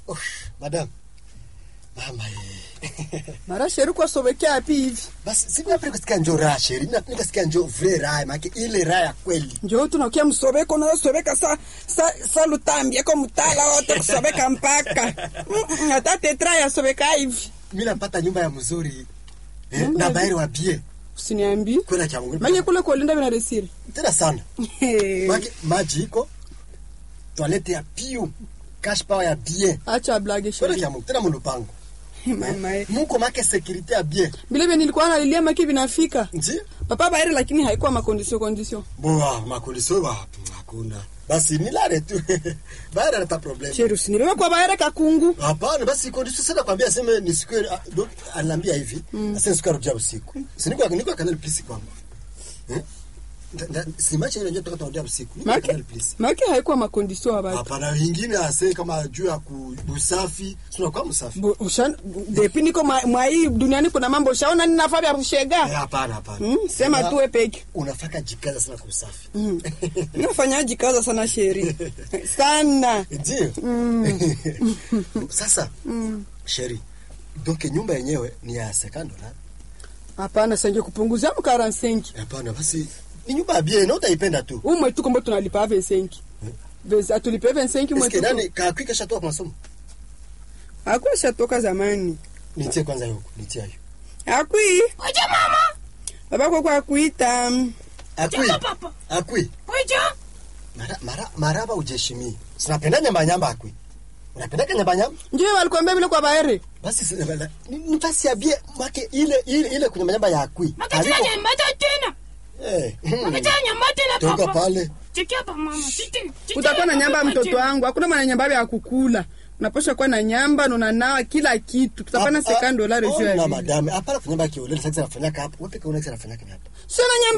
Uff, madam. Mama eh. mara sheri kwasobekea api hivi Basi si napenda kusikia njoo raha sheri. Na nikasikia njoo vile raha, maana ile raha ya kweli. njo tunakia msobeko nasobeka sa, sa, sa lutambi eko mutala wote kusobeka mpaka Mm, hata tetra yasobeka hivi Mimi napata nyumba ya mzuri. Eh, Nyumba na ya- bayari wa bie. usiniambi Kwenda cha Mungu. manye kule kuolinda vinaresiri Tena sana. Maji maji iko. Toilette ya piu. Cash power ya bien. acha blage Kwenda sheri cha Mungu. Tena mulupango. mama eh. Muko make security ya bien. vile vile nilikuwa nalilia maki vinafika Ndio? papa bairi lakini haikuwa makondisio kondisio Boa, makondisio wa hakuna. Basi nilale tu. Bayari hata problem. sheri usiniliwe kwa baire kakungu Hapana, basi kondisio sana kwambia aseme nisikue donc ananiambia hivi, mm. aseme siku arudia usiku. Si niko niko kanali please kwangu. Eh? Nda- nda- Si machi ile ndio tutarudia usiku. Niko maki kanali please. maki haikuwa makondisio wa batu Hapana, wengine ase kama juu ya ku- usafi, sio kwa msafi. Bu- ushan- depi niko mwa mwa hii duniani kuna mambo ushaona nini nafaa vya Eh, kushega hapana, hapana. Mm, sema Una- tu we peke Unafaka jikaza sana kwa usafi. nafanyaji kaza sana sheri sana Ndio. Sasa, sheri. Donc nyumba yenyewe ni ya sekando na hapana senge kupunguzia mkaransenki Hapana, basi ni nyumba ya bien, na utaipenda tu. huu mwetu kombo tunalipa vensenki atulipe vensenki Eske mwetu nani kakwi kesha toka kwa masomo? akwi shatoka zamani Nitie kwanza huko, nitie hiyo. akwi Oje mama. babako kwa kuita Akwi. Jambo papa. Akwi. Oje. Mara mara maraba ujeshimi. Sinapenda nyamba nyamba akwi. Unapenda nyamba nyamba? njo walikuambia vile kwa baere Basi si- ni ni basi ya bien make ile ile ile kwenye nyamba ya akwi. Makatila nyambata tena. Eh. Makatila nyambata tena Toka papa. pale. Chikia hapa mama. Chiti. chiti utakuwa na hapa, nyamba ya papa, mtoto chiti. wangu hakuna mwana nyamba vya kukula unaposha kuwa na nyamba na unanawa kila kitu tutapana sekando dolari juu ya na vile madame. Hapana kunyamba kiolele sasa nafanyaka hapo. Wewe peke unaweza nafanyaka hapa. sio na nyamba